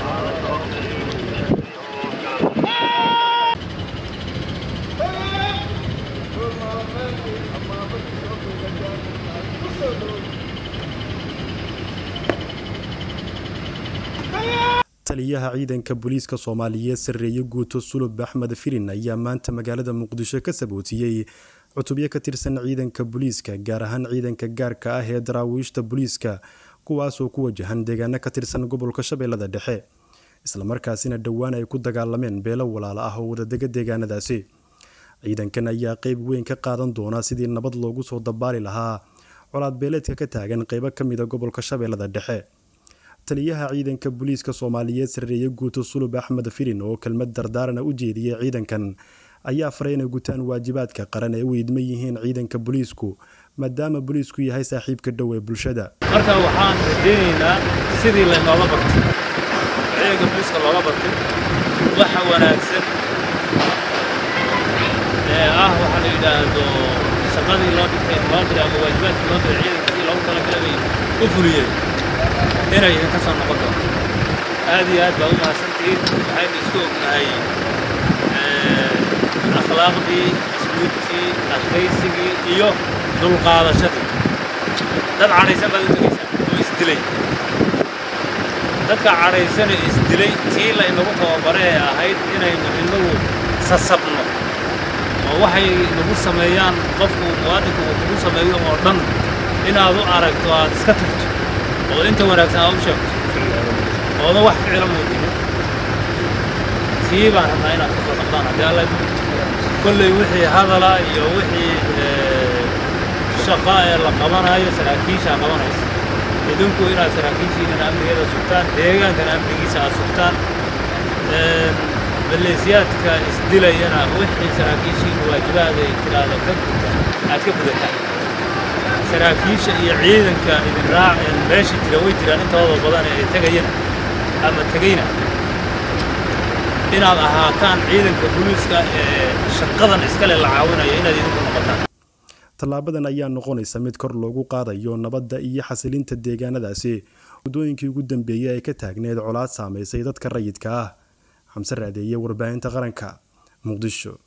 taliyaha ciidanka booliiska soomaaliyeed sarreeye guuto sulub axmed firin ayaa maanta magaalada muqdisho ka sabootiyey cutubyo ka tirsan ciidanka booliiska gaar ahaan ciidanka gaarka ah ee daraawiishta booliiska kuwaasoo ku wajahan deegaano ka tirsan gobolka shabeellada dhexe islamarkaasina dhowaan ay ku dagaalameen beelo walaalo ah oo wadadega deegaanadaasi ciidankan ayaa qeyb weyn ka qaadan doona sidii nabad loogu soo dabaali lahaa colaad beeleedka ka taagan qeybo ka mida gobolka shabeellada dhexe taliyaha ciidanka booliiska soomaaliyeed sarreeye guuto sulub axmed firin oo kelmad dardaarana u jeediyey ciidankan ayaa faray inay gutaan waajibaadka qaran ee u idman yihiin ciidanka booliisku maadaama booliisku yahay saaxiibka dhow ee bulshada marka waxaan rajaynaynaa sidii laynooga bartay ciidanka booliiska looga bartay waxa wanaagsan ee ah waxaa la yidhaahdo shaqadii loo dhigtay loo diray ama waajibaadkii loo diray ciidankii loogu talagalay bay u fuliyeen inay ka soo noqon doonto aad iyo aad baa u mahadsantihiin waxaynu isku ognahay akhlaaqdii asluubtii adkaysigii iyo dulqaadashadii dad cadhaysan baad u tegaysaa oo isdilay dadka cadhaysana isdilay tii la inagu tababare ee ahayd inaynu inagu sasabno oo waxay nagu sameeyaan qofku muwaadinku uu kugu sameeyo oo dhan inaad u aragto aad iska tagto oo inta wanaagsan aad u sheegto ooda wax ficila muujinin tii baan rabnaa inaad kasoo dhaqdaan haddii alla kolley wixii hadala iyo wixii shaqa ee la qabanayo saraakiishaa qabanaysa idinku inaad saraakiishiinana amnigeeda sugtaan deegaankana amnigiisa aad sugtaan maleesiyaadka isdilayana wixii saraakiishiina waajibaada ay tiraahdo ka guda aad ka gudataan saraakiisha iyo ciidanka idin raaceen meesha jira way jiraan intooda badan ee ay tegayana ama tegayna inaad ahaataan ciidanka booliiska ee shaqadan iskale la caawinayo inaad idinku noqotaan tallaabadan ayaa noqonaysa mid kor loogu qaadayo nabadda iyo xasilinta deegaanadaasi waddooyinkii ugu dambeeyey ay ka taagneed colaad saamaysay dadka rayidka ah xamse raadeeye warbaahinta qaranka muqdisho